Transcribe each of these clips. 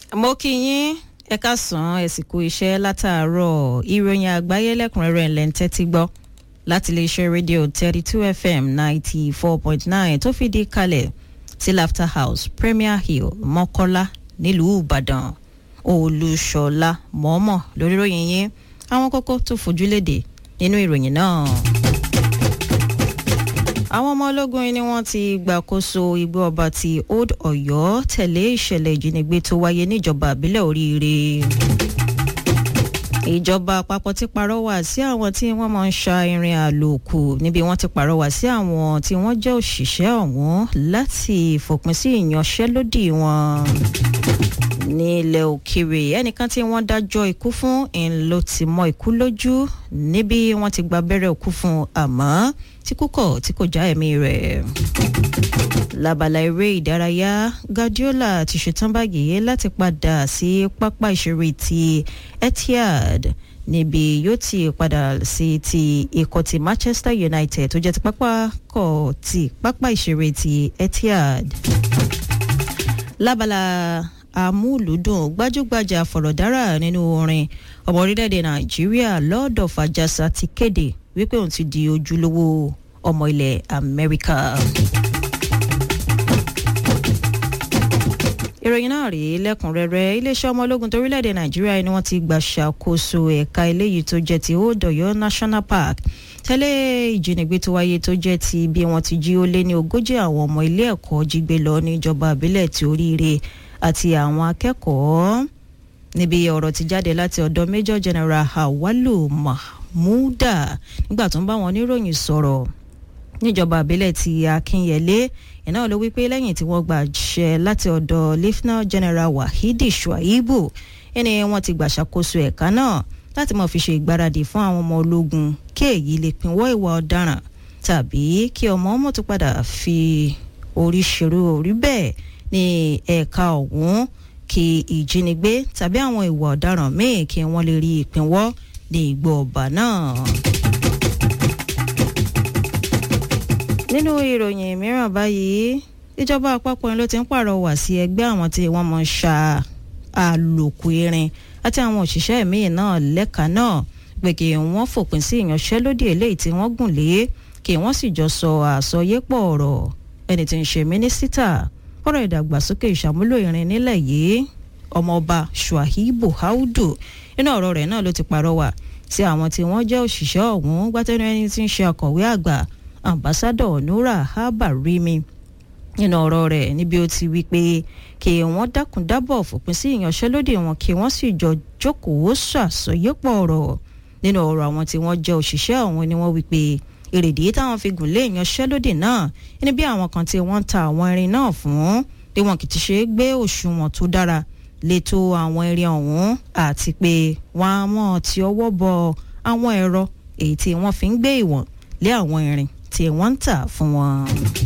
mo kí yín ẹ káàsán ẹ sì kú iṣẹ́ látàárọ̀ ìròyìn àgbáyé lẹ́kùnrẹ́rẹ́ ẹ̀ ń tẹ́tí gbọ́ láti iléeṣẹ́ rédíò thirty two fm ninety four point nine tó fìdí kalẹ̀ sí laughter house premier hill mọ́kọ́lá nílùú ìbàdàn olùṣọ́lá mọ́mọ́ lórí ìròyìn yín àwọn kókó tó fojú léde nínú ìròyìn náà àwọn ọmọ ológun ni wọ́n ti gbàkóso igbó ọba ti old ọ̀yọ́ tẹ̀lé ìṣẹ̀lẹ̀ ìjínigbé tó wáyé níjọba àbílẹ̀ oríire ìjọba àpapọ̀ ti pàrọwà sí àwọn tí wọ́n máa ń ṣa irin àlòkù níbi wọ́n ti pàrọwà sí àwọn tí wọ́n jẹ́ òṣìṣẹ́ ọ̀hún láti fòpin sí ìyanṣẹ́lódì wọn ní ilẹ̀ òkèèrè ẹnìkan tí wọ́n dájọ́ ikú fún ń ló ti mọ ikú lójú níbi wọ́n ti gba abẹ́rẹ́ òkú fún àmọ́ tí kúkọ̀ tí kò já ẹ̀mí rẹ̀. lábala eré ìdárayá guardiola ti ṣetán báyìí láti padà sí pápá ìṣeré ti etihad níbi yóò ti padà sí ti ikọ̀ ti manchester united tó jẹ́ ti pápá kọ̀ ti pápá ìṣeré ti etihad. lábala amúlùdùn gbajúgbajà fọ̀rọ̀dára nínú orin ọmọ orílẹ̀-èdè nàìjíríà lọ́ọ̀dọ̀ fàjàsà ti kéde wípé òun ti di ojúlówó ọmọ ilẹ̀ amẹ́ríkà. ìròyìn náà rèé lẹ́kùnrẹ́rẹ́ iléeṣẹ́ ọmọ ológun torílẹ̀-èdè nàìjíríà ni wọ́n ti gbà ṣàkóso ẹ̀ka eléyìí tó jẹ́ ti odoyo national park tẹ́lẹ̀ ìjínigbé tó wáyé tó jẹ́ ti bí wọ́n ti jí ó lé ní ogójì àwọn ọmọ ilé ẹ̀kọ́ jí gbé lọ níjọba àbílẹ̀ tí oríire àti àwọn akẹ́kọ̀ọ́ níbi ọ̀rọ̀ ti jáde láti ọ̀dọ̀ major general hawalu mahmuda nígbà tó ń bá wọn oníròyìn sọ̀rọ̀ níjọba àbílẹ̀ ti akínyẹlé iná ló wípé lẹ́yìn tí wọ́n gbàṣẹ láti ọ̀dọ̀ lieutenant general wahidi shuaibu ẹni wọ́n ti gbàṣàkóso ẹ̀ka náà láti mọ̀ fi ṣe ìgbáradì fún àwọn ọmọ ológun kí èyí lè pinwọ́ ìwà ọ̀daràn tàbí kí ọmọ ọmọ tó padà fi orí ṣerú orí bẹ́ẹ̀ ní ẹ̀ka ọ̀hún kí ìjínigbé tàbí àwọn ìwà ọ̀daràn míì kí wọ́n lè rí ìpínwọ́ ní ìgbọ́ ọba náà. nínú ìròyìn mìíràn báyìí ìjọba àpapọ̀ ló ti ń pàrọwà sí ẹgbẹ́ àwọn tí wọ́n mọ̀ ṣá àlòkù irin àti àwọn òṣìṣẹ́ míì náà lẹ́ka náà pé kí wọ́n fòpin sí ìyanṣẹ́lódì eléyìí tí wọ́n gùn lé kí wọ́n sì jọ sọ àsọyépọ̀ ọ̀rọ̀ ẹni tí ń ṣe mínísítà ọ̀rọ̀ ìdàgbàsókè ìṣàmúlò irin nílẹ̀ yìí ọmọọba shuaibu haudu nínú ọ̀rọ̀ rẹ̀ náà ló ti pàrọwà sí àwọn tí wọ́n jẹ́ òṣìṣẹ́ ọ̀hún gbátẹ́nu ẹni tí ń ṣe akọ̀wé àgbà ambassadọ̀ nura habarimi nínú ọ̀rọ̀ rẹ̀ níbi ó ti wí pé kí wọ́n dákun dábọ̀ fòpin sí ìyanṣẹ́lódì wọn kí wọ́n sì jọ jókòó ṣàsọyépọ̀ ọ̀rọ̀ nínú ọ̀rọ̀ àwọn tí wọ́n jẹ́ òṣìṣẹ́ ọ̀hún ni wọ́n wí pé èrèdí táwọn fi gùn lé ìyanṣẹ́lódì náà ní bí àwọn kan tí wọ́n ń ta àwọn irin náà fún bí wọn kì í ti ṣe é gbé òṣùwọ̀n tó dára létò àwọn irin ọ̀hún àti pé wọ́n á mọ̀ tí ọwọ́ bọ àwọn ẹ̀rọ èyí tí wọ́n fi ń gbé ìwọ̀n lé àwọn irin tí wọ́n ń tà fún wọn.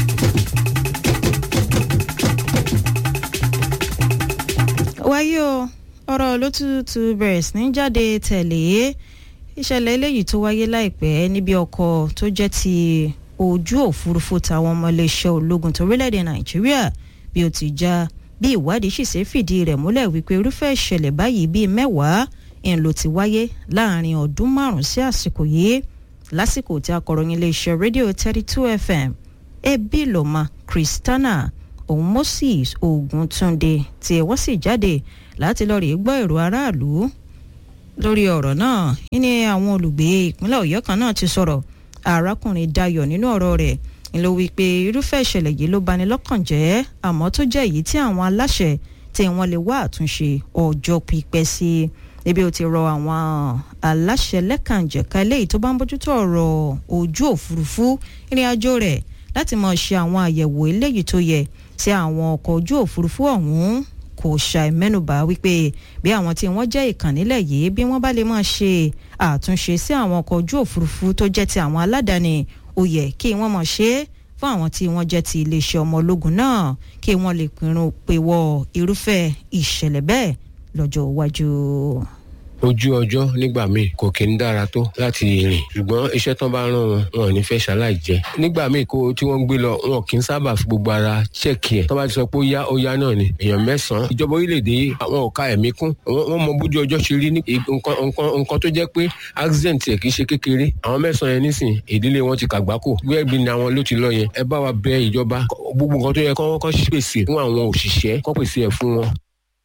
wáyé o ọ̀rọ̀ ló tútù bẹ̀rẹ̀ sí ní jáde tẹ̀lé ìṣẹ̀lẹ̀ eléyìí tó wáyé láìpẹ́ níbi ọkọ̀ tó jẹ́ ti ojú òfurufú táwọn ọmọ iléeṣẹ́ ológun torílẹ̀-èdè nàìjíríà bí ó ti já bí ìwádìí sì ṣe fìdí rẹ̀ múlẹ̀ wípé irúfẹ́ ìṣẹ̀lẹ̀ báyìí bíi mẹ́wàá ń ló ti wáyé láàrin ọdún márùn-ún sí àsìkò yìí lásìkò tí akọ̀ròyìn iléeṣẹ́ rédíò thirty two fm ebi loma christiana òun moses oguntunde tí wọ́n sì jáde láti lọ́ọ́ rí gbọ́ èrò aráàlú lórí ọ̀rọ̀ náà ní àwọn olùgbé ìpínlẹ̀ ọ̀yọ́ kan náà ti sọ̀rọ̀ arákùnrin dayọ̀ nínú ọ̀rọ̀ rẹ̀ ló wí pé irúfẹ́ ìṣẹ̀lẹ̀ yìí ló bani lọ́kàn jẹ́ àmọ́ tó jẹ́ èyí tí àwọn aláṣẹ tí wọ́n lè wá àtúnṣe ọjọ́ pípẹ́ sí níbi ó ti rọ àwọn aláṣẹ lẹ́kànjẹ̀ka eléyìí tó bá ń bójútó ọ̀rọ̀ ojú òfurufú ìrìn àjò rẹ̀ láti máa ṣe àwọn àyẹ̀wò eléyìí tó yẹ tí àwọn ọkọ̀ ojú òfurufú ọ̀hún kò ṣàì mẹ́nubà wípé bí àwọn tí wọ́n jẹ́ ìkànnìlẹ̀ yìí bí wọ́n bá lè máa ṣe àtúnṣe sí àwọn ọkọ̀ ojú òfurufú tó jẹ́ ti àwọn aládàáni ó yẹ kí wọ́n máa ṣe é fún àwọn tí wọ́n jẹ́ ti iléeṣẹ́ ọmọ ológun náà kí wọ́n lè pinnu pé wọ irúfẹ́ ìṣẹ̀lẹ̀ bẹ́ẹ̀ lọ́jọ́ iwájú. ojú ọjọ́ nígbà míì kò kí ń dára tó láti rìn ṣùgbọ́n iṣẹ́ tán bá rán wọn wọn ò ní fẹ́ ṣaláì jẹ nígbà míì kó tí wọ́n ń gbé lọ wọn kì í sábà fi gbogbo ara ṣẹ́ẹ̀kì ẹ̀ tán bá ti sọ pé ó yá ó yá náà ni èèyàn mẹ́sàn-án ìjọba orílẹ̀-èdè àwọn ò ka ẹ̀mí kún wọ́n mọ bójú ọjọ́ ṣe rí nǹkan tó jẹ́ pé accident ẹ̀ kì í ṣe kékeré àwọn mẹ́sàn-án yẹn nísìn ìdílé wọn ti kàgbákò bẹ́ẹ̀ bí ni àwọn ló ti lọ yẹn ẹ bá wa bẹ ìjọba gbogbo nǹkan tó yẹ kọ́ kọ́ pèsè fún àwọn òṣìṣẹ́ kọ́ pèsè ẹ̀ fún wọn.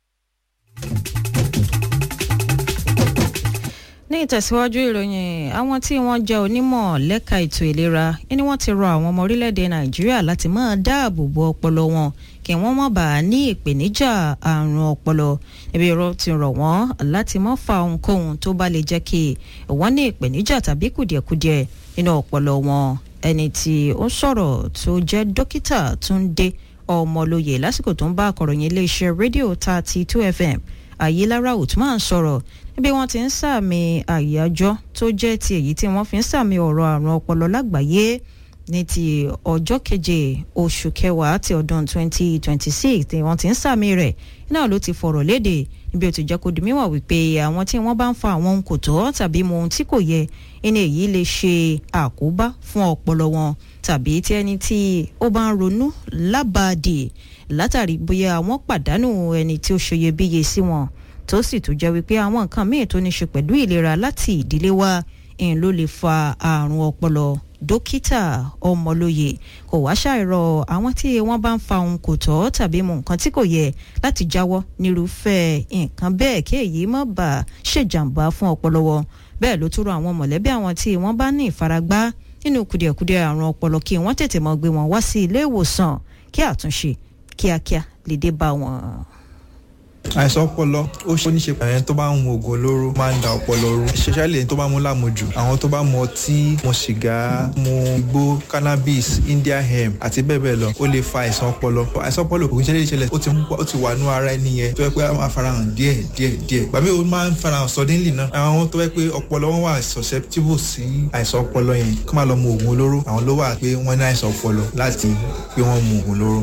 ní ìtẹ̀síwájú ìròyìn àwọn tí wọ́n jẹ́ onímọ̀ lẹ́ka ètò ìlera ni wọ́n ti rọ àwọn ọmọ orílẹ̀-èdè nàìjíríà láti máa dáàbò bo ọpọlọ wọn kí wọ́n má bàa ní ìpèníjà àrùn ọpọlọ ibi ìrọ̀ ti rọ̀ wọ́n láti má fa ohunkóhun tó bá lè jẹ́ kí wọ́n ní ìpèníjà tàbí kùdìẹ̀kudiẹ nínú ọpọlọ wọn ẹni tí ó sọ̀rọ̀ tó jẹ́ dókítà Túndé Ọmọlóye lásìkò tó ń bá akọ̀ròyìn iléeṣẹ́ rédíò thirty two FM Ayélára Usman sọ̀rọ̀ níbi wọ́n ti ń sàmì àyájọ́ tó jẹ́ ti èyí tí wọ́n fi ń sàmì ọ̀rọ̀ àrùn ọpọlọ lágbàáyé ní ti ọjọ́ keje oṣù kẹwàá ti ọdún 2026 tí wọ́n ti ń sàmì rẹ̀ náà ló ti fọ̀rọ̀ léde níbi ó ti jẹ́ kó di mímọ̀ wípé àwọn tí wọ́n bá ń fa àwọn ohun kò tọ́ tàbí mu ohun tí kò yẹ ẹni èyí lè ṣe àkóbá fún ọpọlọ wọn tàbí tí ẹni tí ó bá ń ronú lábàádì látàrí bóyá àwọn pàdánù ẹni tí ó ṣeyebíye sí wọn tó sì tún jẹ́ wípé àwọn nǹkan míì tó ní ṣe pẹ̀lú ìlera láti ìdílé wa ń ló lè fa àrùn ọpọlọ dókítà ọmọlóye kò wá ṣàìrọ àwọn tí wọ́n bá ń fa ohun kò tọ́ tàbí mu nǹkan tí kò yẹ láti jáwọ́ nírúfẹ́ nǹkan bẹ́ẹ̀ kí èyí má bàa ṣèjàmbá fún ọpọlọ wọn bẹ́ẹ̀ ló tún rọ àwọn mọ̀lẹ́bí àwọn tí wọ́n bá ní ìfaragbá nínú kùdìẹ̀kudiẹ àrùn ọpọlọ kí wọ́n tètè mọ́ gbé wọn wá sí ilé ìwòsàn kí àtúnṣe kíákíá lè dé bá wọn àìsàn ọpọlọ ó ṣe oníṣe ẹni tó bá ń mu oògùn olóró máa ń da ọpọlọ rú especially ẹni tó bá mu lámujù àwọn tó bá mu ọtí mu sìgá mu igbó cannabis india hemp àti bẹ́ẹ̀ bẹ́ẹ̀ lọ ó lè fa àìsàn ọpọlọ àìsàn ọpọlọ kò ń ṣẹlẹ̀ ìṣẹ̀lẹ̀ ó ti ó ti wà nú ara ẹni yẹn tó yẹ pé a máa farahàn díẹ̀ díẹ̀ díẹ̀ gbàmí ó máa ń farahàn suddenly náà àwọn tó yẹ pé ọpọlọ wọn wà susceptible sí àìsàn ọpọlọ yẹn kó máa lọ mu oògùn olóró àwọn ló wà pé wọ́n ní àìsàn ọpọlọ láti pé wọ́n mu oògùn olóró.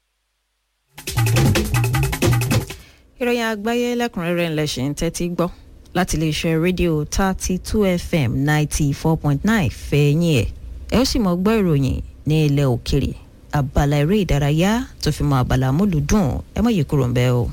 ìròyìn àgbáyé lẹ́kùnrẹ́rẹ́ ńlẹ̀ ṣe ń tẹ́tí gbọ́ láti iléeṣẹ́ rédíò thirty two fm ninety four point nine fẹ̀yìn ẹ̀ ẹ ó sì mọ̀ gbọ́ ìròyìn ní ilẹ̀ òkèrè abala eré ìdárayá tó fi mọ abala múlùdùn ẹ mọ̀ yìí kúrò ń bẹ́ o.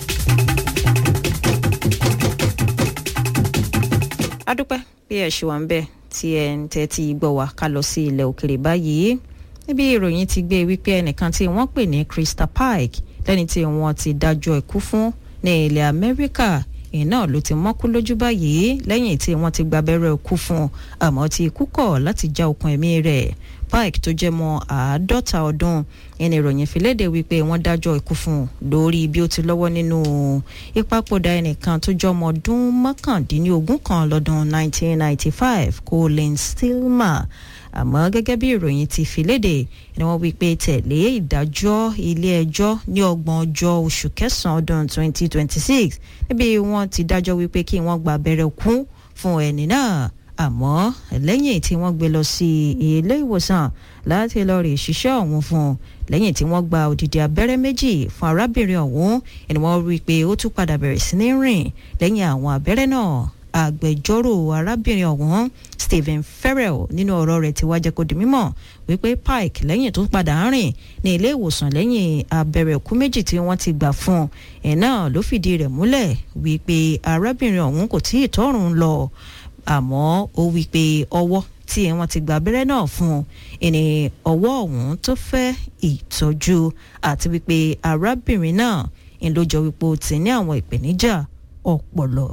adúpẹ́ bí ẹ ṣe wà ń bẹ̀ tí ẹ ń tẹ́tí gbọ́ wa ká lọ sí ilẹ̀ òkèrè báyìí níbi ìròyìn ti gbé wípé ẹnìkan tí wọ́n pè ní Krista Pike lẹ́ni tí wọ́n ti dájọ́ ikú fún ní ilẹ̀ amẹ́ríkà iná ló ti mọ́kú lójú báyìí lẹ́yìn tí wọ́n ti gba abẹ́rẹ́ ikú fún àmọ́ tí ikú kọ̀ láti já okùn ẹ̀mí rẹ̀ pike tó jẹ́ mọ́ àádọ́ta ọdún ẹni ìròyìn fìlédè wípé wọ́n dájọ́ ikú fún un lórí bí ó ti lọ́wọ́ nínú ìpapòdà ẹnìkan tó jẹ́ ọmọ ọdún mọ́kàndínlógún kan lọ́dún 1995 colin stillman àmọ́ gẹ́gẹ́ bí ìròyìn ti fi léde ni wọ́n wí pé tẹ̀lé ìdájọ́ ilé-ẹjọ́ ní ọgbọ̀n ọjọ́ oṣù kẹsàn-án ọdún 2026 níbi wọ́n ti dájọ́ wípé kí wọ́n gba abẹ́rẹ́ kún fún ẹni náà àmọ́ lẹ́yìn tí wọ́n gbé lọ sí ilé ìwòsàn láti lọ rè ṣiṣẹ́ ọ̀hún fún un lẹ́yìn tí wọ́n gba òdìdí abẹ́rẹ́ méjì fún arábìnrin ọ̀hún ẹni wọ́n rí i pé ó tún padà bẹ̀rẹ̀ sí ní rìn lẹ́yìn àwọn abẹ́rẹ́ náà agbẹjọ́rò arábìnrin ọ̀hún Stephen Farrell nínú ọ̀rọ̀ rẹ̀ ti wá jẹ́ kó di mímọ̀ wípé Pike lẹ́yìn tó padà ń rìn ní ilé ìwòsàn lẹ́yìn abẹ́rẹ́ òkú méjì tí wọ́n ti gbà fún un ẹ̀ náà ló fìdí rẹ̀ múlẹ̀ wípé arábìnrin ọ̀hún kò tí ì tọ́rùn lọ àmọ́ ó wípé ọwọ́ tí wọ́n ti gba abẹ́rẹ́ náà fún un ẹni ọwọ́ ọ̀hún tó fẹ́ ìtọ́jú àti wípé arábìnrin náà ń lójọ wípé ó ti ní àwọn ìpèníjà ọpọlọ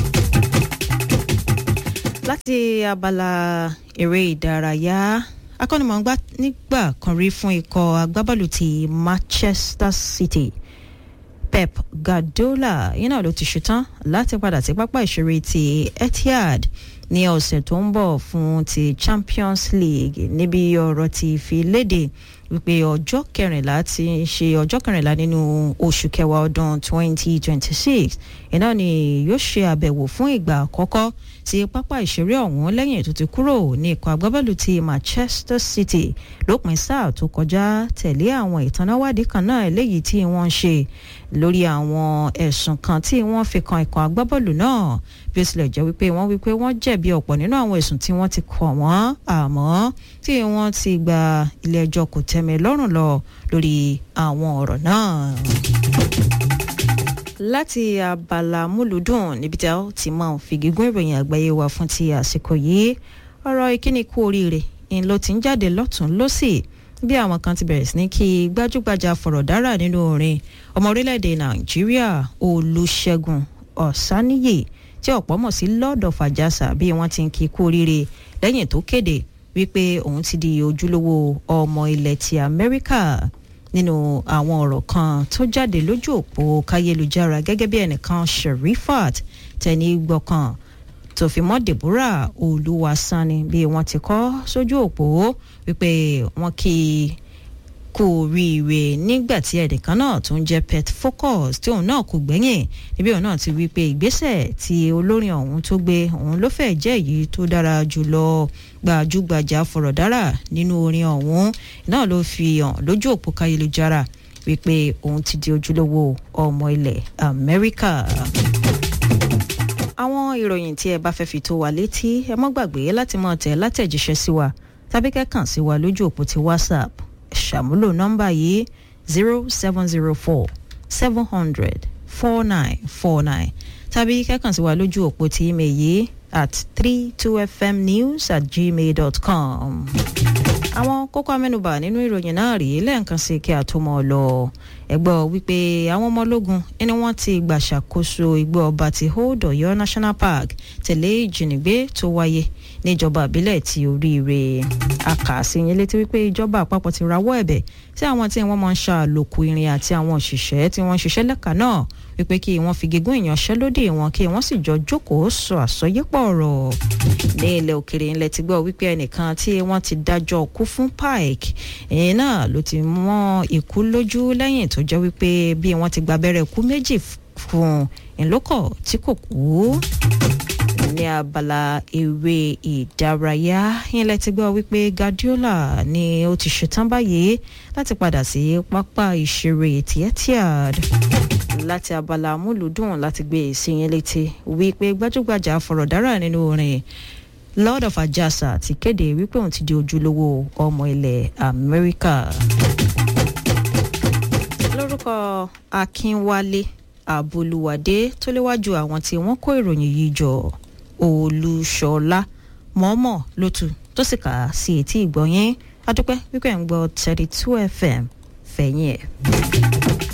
láti abala eré ìdárayá akọ́nimọ̀ọ́gbá nígbà kan rí fún ikọ̀ agbábọ́ọ̀lù ti Manchester City Pep Guardiola yìí náà ló ti ṣetán láti padà sí pápá ìṣeré ti Etihad ní ọ̀sẹ̀ tó ń bọ̀ fún ti champions league níbi ọ̀rọ̀ ti fi léde wípé ọjọ́ kẹrìnlá ti ṣe ọjọ́ kẹrìnlá nínú oṣù kẹwàá ọdún 2026 iná ni yóò ṣe àbẹ̀wò fún ìgbà àkọ́kọ́ sí pápá ìṣeré ọ̀hún lẹ́yìn tó ti kúrò ní ikọ̀ agbábọ́ọ̀lù ti manchester city lópin sáà tó kọjá tẹ̀lé àwọn ìtanáwádìí kan náà eléyìí tí wọ́n ń ṣe lórí àwọn ẹ̀sùn kan tí wọ́n fi kan ikọ̀ agbábọ́ọ̀lù náà bí ó tilẹ̀ jẹ́ wípé wọ́n wípé wọ́n jẹ̀bi ọ̀pọ̀ nínú àwọn ẹ̀sùn tí wọ́n ti kọ̀ wọ́n àmọ́ tí wọ́n ti gba ilé ẹjọ́ kò tẹ́mi lọ́rùn lọ lórí àwọn ọ̀rọ̀ náà láti abala múlùdùn níbi tí a ti máa fi gígùn ìròyìn àgbáyé wa fún ti àsìkò yìí ọ̀rọ̀ ìkíni kú oríire ń ló ti ń jáde lọ́tún lọ́sì bí àwọn kan ti bẹ̀rẹ̀ sí ní kí gbajúgbajà fọ̀rọ̀dárà nínú orin ọmọ orílẹ̀-èdè nàìjíríà olùṣègùn ọ̀sáníyè tí ọ̀pọ̀ mọ̀ sí lord of ajasa bí wọ́n ti ń kí kú oríire lẹ́yìn tó kéde wípé òun ti di ojúlówó ọmọ ilẹ̀ ti amẹ́ríkà nínú àwọn ọ̀rọ̀ kan tó jáde lójú òpó káyélujára gẹ́gẹ́ bí ẹnìkan sherifat tẹni gbọ̀kan tó fi mọ́ deborah olúwasanni bí wọ́n ti kọ́ sójú òpó wípé wọ́n kí i kú oríire nígbà tí ẹnìkan náà tó ń jẹ́ pet focus tí òun náà kò gbẹ́yìn níbi òun náà ti wí pé ìgbésẹ̀ tí olórin ọ̀hún tó gbé òun ló fẹ́ jẹ́ èyí tó dára jùlọ gbajúgbajà fọ̀rọ̀dára nínú orin ọ̀hún náà ló fi hàn lójú òpó káyélujára wípé òun ti di ojúlówó ọmọ ilẹ̀ amẹ́ríkà àwọn ìròyìn tí ẹ bá fẹ́ fi tó wa létí ẹ mọ́ gbàgbé láti mọ̀ tẹ̀ látẹ̀jíṣẹ́ sí wa tàbí kẹ́kàn sí wa lójú òpó ti whatsapp ṣàmúlò nọ́mbà yìí zero seven zero four seven hundred four nine four nine tàbí kẹ́kàn sí wa lójú òpó tí email yìí at three two fm news at gmail dot com. àwọn kókó amẹ́nubà nínú ìròyìn náà rèé lẹ́ẹ̀kan sí kí a tó mọ̀ ọ́ lọ ẹgbọ́ wípé àwọn ọmọ ológun ẹni wọ́n ti gbàṣàkóso igbó ọba ti hold ọ̀yọ́ national park tẹ̀lé ìjínigbé tó wáyé níjọba ìbílẹ̀ ti oríire akàṣeyìn létí wípé ìjọba àpapọ̀ ti rawọ́ ẹ̀bẹ̀ sí àwọn tí wọ́n máa ń ṣàlòkù irin àti àwọn òṣìṣẹ́ tí wọ́n ń ṣiṣẹ́ lẹ́ka náà wípé kí wọ́n fi gígùn ìyanṣẹ́lódì wọn kí wọ́n sì jọ jókòó sọ àsọyépọ̀ ọ̀rọ̀ ní ilẹ̀ òkèrè ńlẹ̀ ti gbọ́ wípé ẹnìkan tí wọ́n ti dájọ́ kú fún pike ẹ̀yìn náà ló ti mọ́ ikú lójú lẹ́yìn tó jẹ́ wípé bí wọ́n ti gba abẹ́rẹ́ ikú méjì fún ìlókọ̀ tí kò kú ní abala eré ìdárayá ilẹ̀ ti gbọ́ wípé guardiola ni ó ti ṣetán báyìí láti padà sí pápá ìṣeré etihad láti abala amúlùdùn láti gbé ìsinyìí létí wípé gbajúgbajà fọ̀rọ̀dárà nínú orin lord of ajasa ti kéde wípé òun ti di ojúlówó ọmọ ilẹ̀ amẹ́ríkà lórúkọ akínwálé àbolúwádé tó léwájú àwọn tí wọ́n kó ìròyìn yìí jọ olúṣọlá mọ́mọ́ lótú tó sì kà á sí etí ìgbọ̀nyín adúpẹ́ wípé ń gbọ́ thirty two fm fẹ̀yìn ẹ̀.